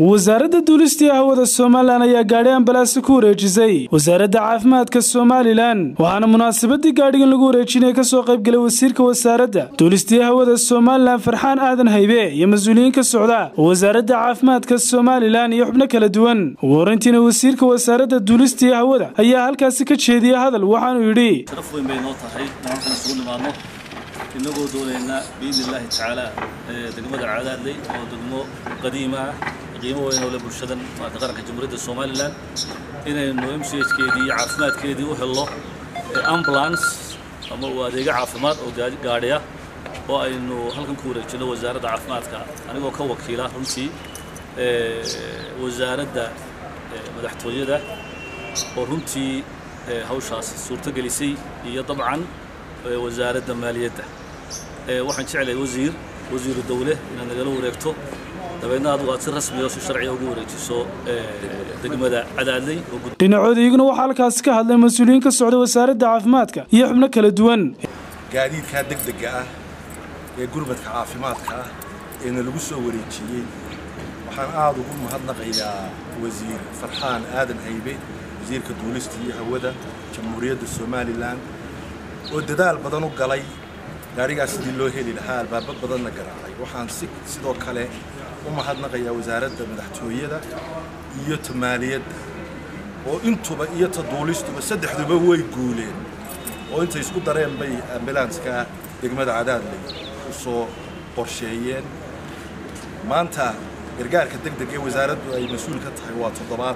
wasaaradda duulistii hawada somalilan ayaa gaadhi ambalaasi ku wareejisay wasaaradda caafimaadka somalilan waxaana munaasabadii gaadhigan lagu wareejinaya kasoo qaybgalay wasiirka wasaaradda duulistii hawada somalilan farxaan aadan haybe iyo mas-uuliyiin ka socda wasaaradda caafimaadka somalilan iyo xubno kala duwan ugu horeyntiina wasiirka wasaaradda duulistii hawada ayaa halkaasi ka jeediyey hadal waxaanuu yidhi sharaf weyn bay noo tahay inaan halkan isugu nimaadno inagoo doonayna biidni illaahi tacaala degmada cadaadley oo degmo qadiima ah qiimo weyn oo leh bulshadan maarata qaranka jamhuuriyadda somalilan inaynu m c h keedii iyo caafimaadkeedii u helno ambulance ama uu adeega caafimaad oo gaadhiya oo aynu halkan ku wareejino wasaaradda caafimaadka anigoo ka wakiila runtii wasaaradda madaxtooyada oo runtii hawshaas suurto gelisay iyo dabcan wasaaradda maaliyadda waxaan jeclahay wasiir wasiiru dawle inaad nagala wareegto dabeedna adigu aad si rasmiya oo si sharciya ugu wareejiso degmada cadaadley dhinacooda iyaguna waxaa halkaasi ka hadlay mas-uuliyiin ka socda wasaaradda caafimaadka iyo xubno kala duwan gaadiidkaa degdega ah ee gurmadka caafimaadka ah eena lagu soo wareejiyey waxaan aada ugu mahadnaqayaa wasiir farxaan aadan haybe wasiirka duulista iyo hawada jamhuuriyadda somalilan oo dadaal badan u galay gaadhigaas sidii loo heli lahaa albaabo badanna garaacay waxaan si sidoo kale u mahadnaqayaa wasaaradda madaxtooyada iyo ta maaliyadda oo intuba iyo ta duulistuba saddexduba way guuleen oo intay isku dareen bay ambulanska degmada cadaadley u soo qorsheeyeen maanta gargaarka deg deg ee wasaaraddu ay mas-uul ka tahay waa toddobaad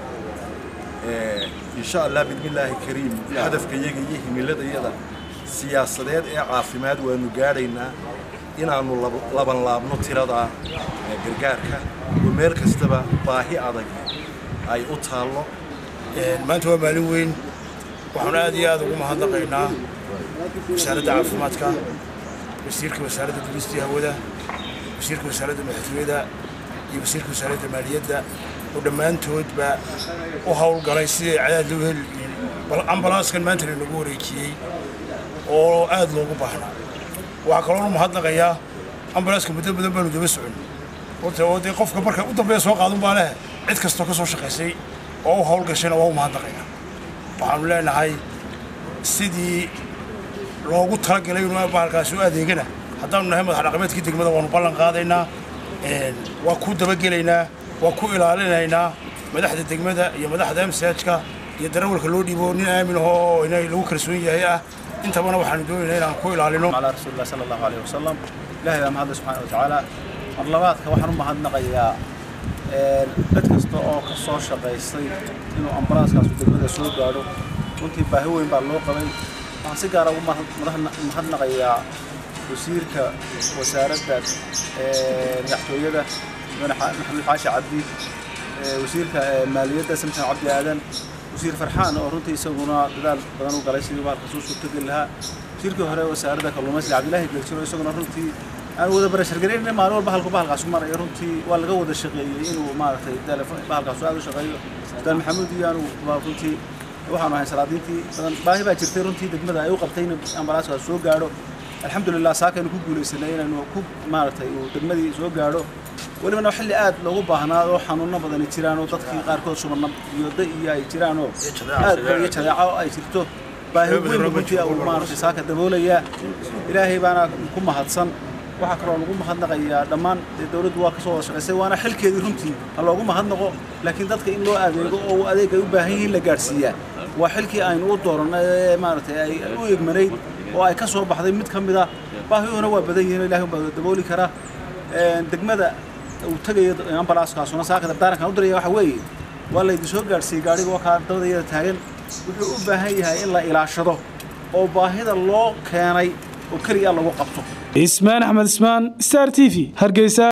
insha allah bismillaahi kariim hadafka iyaga iyo himiladayada siyaasadeed ee caafimaad waanu gaadhaynaa inaannu laban laabno tirada gargaarka oo meel kastaba baahi adag ay u taallo maanta waa maalin weyn waxaanu aad iyo aad ugu mahadnaqaynaa wasaaradda caafimaadka wasiirka wasaaradda dulistii hawada wasiirka wasaaradda madaxtooyada iyo wasiirka wasaaradda maaliyadda oo dhammaantoodba u howlgalay sidii cadaad loo heli bal ambalaaskan maanta lanagu wareejiyey oo aad loogu baahnaa waxaa kaloo u mahadnaqayaa ambalaaska muddo badan baanu daba socon horta oo dee qofka marka u dambeeya soo qaadun baa leh cid kastoo ka soo shaqaysay oo u howlgashayna waa u mahadnaqayaa waxaanu leenahay sidii loogu talagalay inuu bahalkaasi u adeegana haddaanu nahay madax dhaqameedkii degmada waanu ballan qaadaynaa waa ku dabagelaynaa waa ku ilaalinaynaa madaxda degmada iyo madaxda msajka iyo darawalka loo dhiibo nin aamin ahoo inay lagu kalsoon yahay ah intabana waxaanu doonaynaa inaan ku ilaalino calaa rasuulilah sala allahu alayh wasalam ilahay baa mahadle subxana watacaala marlabaadka waxaan u mahadnaqayaa cid kasta oo ka soo shaqaystay inuu ambalaaskaasu degmada soo gaadho runtii baahi weyn baa loo qabay waxaan si gaara ugu mahadnaqayaa wasiirka wasaaradda madaxtooyada maxamed xaashi cabdi wasiirka maaliyadda samsan cabdi aadan wasiir farxaan oo runtii isaguna dadaal badan u galay sidii bahalka soo suurtogeli lahaa wasiirkii hore wasaaradda kalluumaysiga cabdilaahi geljiro isaguna runtii aan wada barashargaraynay maalin walba halku bahalkaasu maraya runtii waa laga wada shaqeeyey inuu maaragtay bahalkaasu aad u shaqeeyo sultaan maxamuud iyo anu runtii waxaanu ahayn salaadiintii badan baahi baa jirtay runtii degmada ay u qabtay in ambalaaskaas soo gaadho alxamdulilah saakaynu ku guulaysanay inaynu ku maaragtay uu degmadii soo gaadho welibana xilli aad loogu baahnaa oo xanuuno badani jiraan oo dadkii qaarkood subanna iyo da iyo ay jiraan oo aad iyo jadeeco ay jirto baahi weyn runtii uu maaragtay saaka daboolayaa ilaahay baana ku mahadsan waxaa kaloo lagu mahadnaqayaa dhammaan dowladdu waa kasoo wada shaqaysay waana xilkeedii runtii ha loogu mahadnaqo laakiin dadka in loo adeego oo adeeg ay u baahan yihiin la gaadhsiiyaa waa xilkii aynu u doorannay ee maaragtay ay u egmanayd oo ay ka soo baxday mid ka mid a baahiyuhuna waa badan yihiin ilahay baa dabooli kara degmada uu tagayo ambalaaskaasuna saaka dardaarankan u diraya waxa weeye waa laydin soo gaadhsiiyey gaadhiga oo kaa dabadayada taagan wuxuu u baahan yahay in la ilaashado oo baahida loo keenay oo keliya lagu qabto ismaan axmed ismaan star t v hargeysa